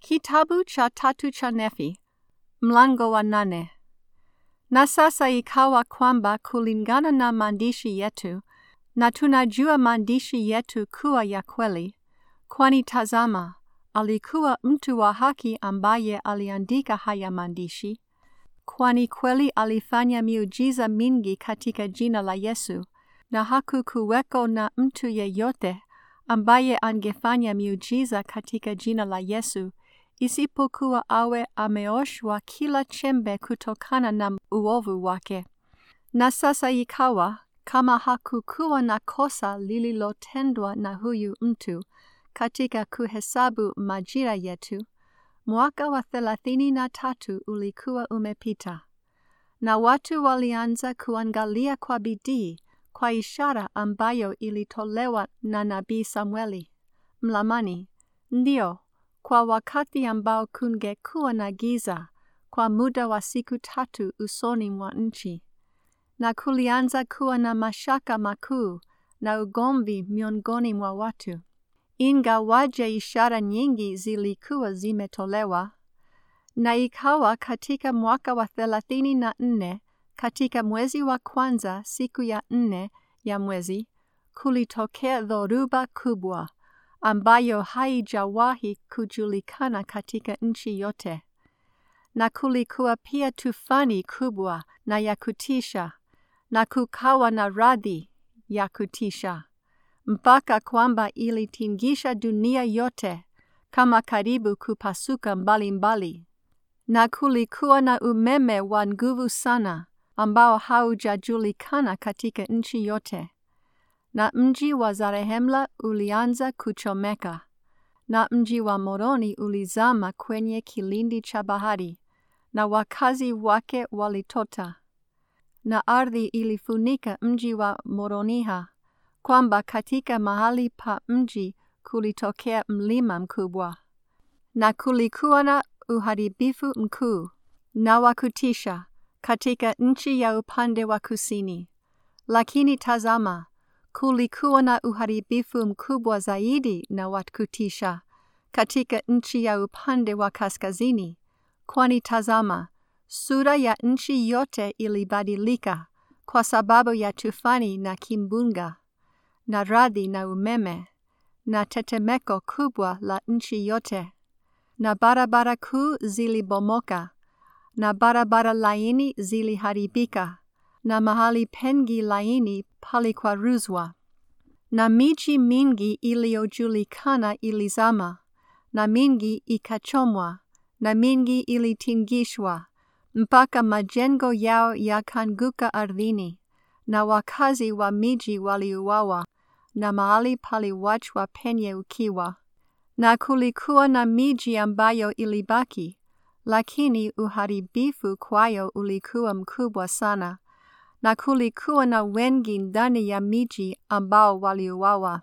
Kitabu cha tatu cha Nefi, mlango wa nane. Na sasa ikawa kwamba kulingana na maandishi yetu, na tunajua maandishi yetu kuwa ya kweli, kwani tazama, alikuwa mtu wa haki ambaye aliandika haya maandishi, kwani kweli alifanya miujiza mingi katika jina la Yesu, na hakukuweko na mtu yeyote ambaye angefanya miujiza katika jina la Yesu isipokuwa awe ameoshwa kila chembe kutokana na uovu wake. Na sasa ikawa kama hakukuwa na kosa lililotendwa na huyu mtu katika kuhesabu majira yetu, mwaka wa thelathini na tatu ulikuwa umepita, na watu walianza kuangalia kwa bidii kwa ishara ambayo ilitolewa na nabii Samueli mlamani, ndio kwa wakati ambao kungekuwa na giza kwa muda wa siku tatu usoni mwa nchi, na kulianza kuwa na mashaka makuu na ugomvi miongoni mwa watu, ingawaje ishara nyingi zilikuwa zimetolewa. Na ikawa katika mwaka wa thelathini na nne katika mwezi wa kwanza siku ya nne ya mwezi, kulitokea dhoruba kubwa ambayo haijawahi kujulikana katika nchi yote. Na kulikuwa pia tufani kubwa na ya kutisha, na kukawa na radi ya kutisha, mpaka kwamba ilitingisha dunia yote kama karibu kupasuka mbalimbali mbali. Na kulikuwa na umeme wa nguvu sana ambao haujajulikana katika nchi yote na mji wa Zarehemla ulianza kuchomeka, na mji wa Moroni ulizama kwenye kilindi cha bahari, na wakazi wake walitota, na ardhi ilifunika mji wa Moroniha, kwamba katika mahali pa mji kulitokea mlima mkubwa, na kulikuwa na uharibifu mkuu na wa kutisha katika nchi ya upande wa kusini. Lakini tazama, kulikuwa na uharibifu mkubwa zaidi na wa kutisha katika nchi ya upande wa kaskazini, kwani tazama, sura ya nchi yote ilibadilika kwa sababu ya tufani na kimbunga na radi na umeme na tetemeko kubwa la nchi yote, na barabara kuu zilibomoka na barabara laini ziliharibika na mahali pengi laini palikwaruzwa, na miji mingi iliyojulikana ilizama, na mingi ikachomwa, na mingi ilitingishwa, mpaka majengo yao yakanguka ardhini, na wakazi wa miji waliuawa, na mahali paliwachwa penye ukiwa. Na kulikuwa na miji ambayo ilibaki, lakini uharibifu kwayo ulikuwa mkubwa sana na kulikuwa na wengi ndani ya miji ambao waliuawa,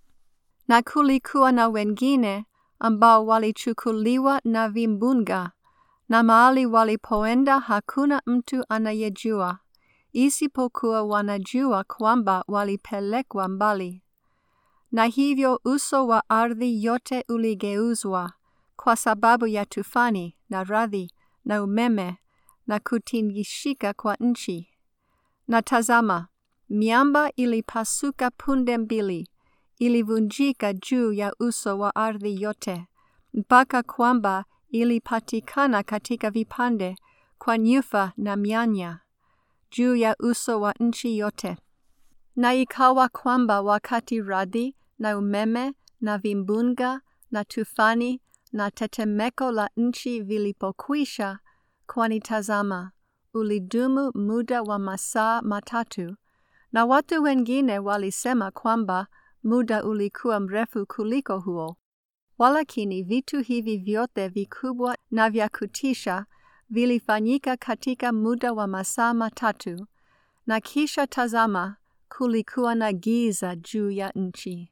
na kulikuwa na wengine ambao walichukuliwa na vimbunga, na mahali walipoenda hakuna mtu anayejua, isipokuwa wanajua kwamba walipelekwa mbali. Na hivyo uso wa ardhi yote uligeuzwa kwa sababu ya tufani na radi na umeme na kutingishika kwa nchi. Na tazama, miamba ilipasuka punde mbili, ilivunjika juu ya uso wa ardhi yote, mpaka kwamba ilipatikana katika vipande kwa nyufa na mianya juu ya uso wa nchi yote. Na ikawa kwamba wakati radi na umeme na vimbunga na tufani na tetemeko la nchi vilipokwisha, kwani tazama, ulidumu muda wa masaa matatu, na watu wengine walisema kwamba muda ulikuwa mrefu kuliko huo. Walakini vitu hivi vyote vikubwa na vya kutisha vilifanyika katika muda wa masaa matatu, na kisha tazama, kulikuwa na giza juu ya nchi.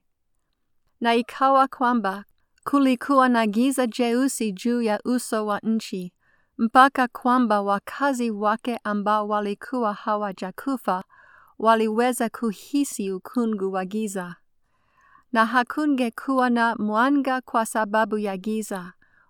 Na ikawa kwamba kulikuwa na giza jeusi juu ya uso wa nchi, mpaka kwamba wakazi wake ambao walikuwa hawajakufa waliweza kuhisi ukungu wa giza. Na hakungekuwa na mwanga kwa sababu ya giza,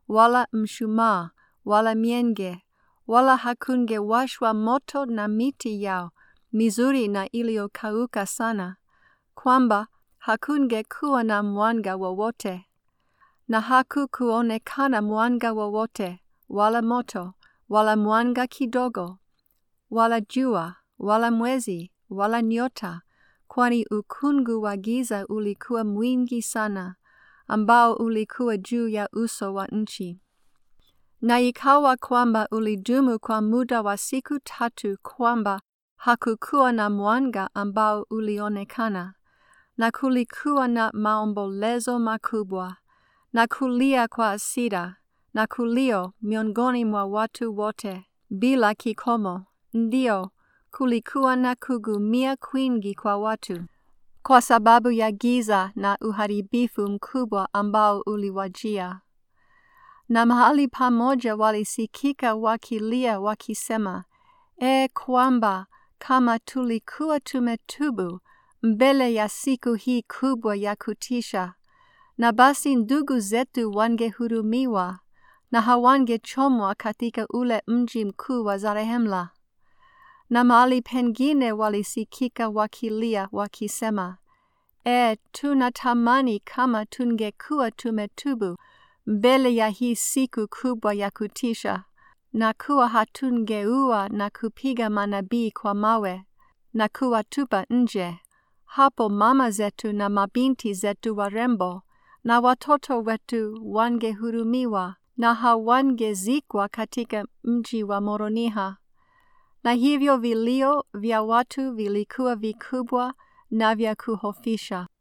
wala mshumaa, wala mienge, wala hakungewashwa moto na miti yao mizuri na iliyokauka sana, kwamba hakungekuwa na mwanga wowote, na hakukuonekana mwanga wowote, wala moto, wala mwanga kidogo, wala jua, wala mwezi, wala nyota, kwani ukungu wa giza ulikuwa mwingi sana, ambao ulikuwa juu ya uso wa nchi. Na ikawa kwamba ulidumu kwa muda wa siku tatu, kwamba hakukuwa na mwanga ambao ulionekana, na kulikuwa na maombolezo makubwa, na kulia kwa hasira, na kulio miongoni mwa watu wote, bila kikomo. Ndio, kulikuwa na kugumia kwingi kwa watu, kwa sababu ya giza na uharibifu mkubwa ambao uliwajia. Na mahali pamoja walisikika wakilia wakisema, E kwamba kama tulikuwa tumetubu mbele ya siku hii kubwa ya kutisha, na basi ndugu zetu wangehurumiwa na hawangechomwa katika ule mji mkuu wa Zarehemla. Na mahali pengine walisikika wakilia wakisema, E, tunatamani kama tungekuwa tumetubu mbele ya hii siku kubwa ya kutisha, na kuwa hatungeua na kupiga manabii kwa mawe na kuwatupa nje. Hapo mama zetu na mabinti zetu warembo na watoto wetu wangehurumiwa na hawangezikwa katika mji wa Moroniha. Na hivyo vilio vya watu vilikuwa vikubwa na vya kuhofisha.